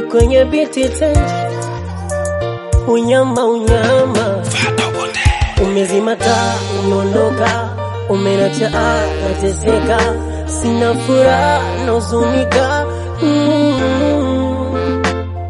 kwenye biti tenji, unyama unyama, umezima taa, umeondoka, umenacha nateseka, sina furaha nahuzunika. Mm.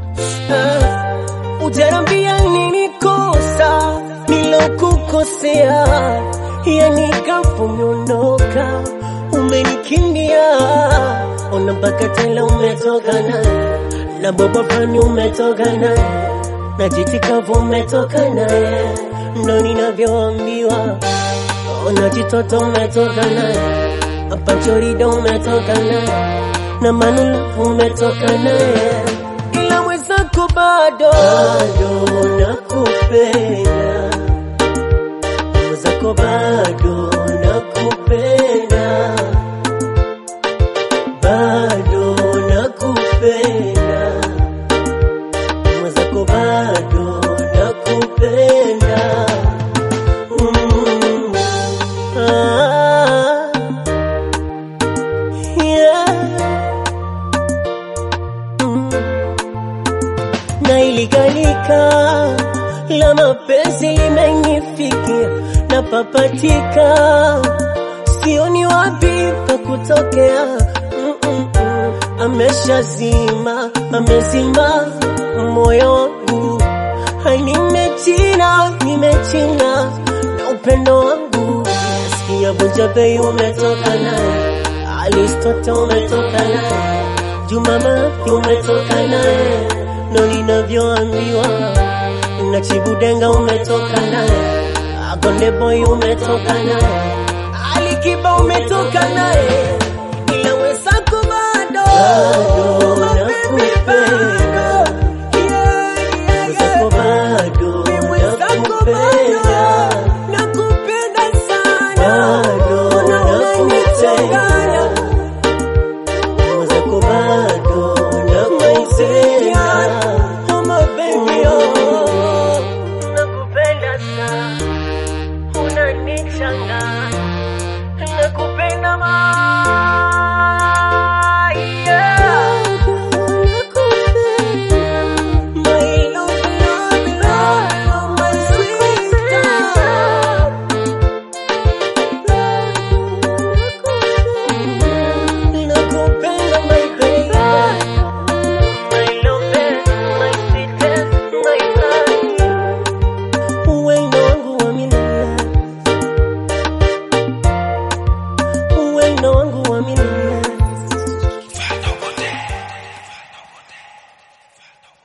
Ah, Ujanambia nini kosa nilokukosea, yani kapo umeondoka, umenikimbia, ona mpaka tela umetoka naye na baba fulani umetoka naye na jiti kavu umetoka naye, ndo ninavyoambiwa. Ona jitoto umetoka naye, hapa chorida umetoka naye na manulafu umetoka naye, ila mwenzako bado bado nakupenda, mwenzako bado nakupenda, bado nakupenda, mwenzako bado nakupenda. Mm. Ah. Yeah. Mm. na iligalika la mapenzi limenifikia na papatika, sioni wapi pa kutokea. Mm-mm-mm. Ameshazima, amezima moyo wangu, Hai, nimechina, nimechina na upendo wangu. Nasikia Vunja Bei umetoka naye, Alistote umetoka naye, Juma Mathi umetoka naye, ndo ninavyoambiwa na Chibudenga umetoka naye, Akonde Boy umetoka naye, Ali Kiba umetoka naye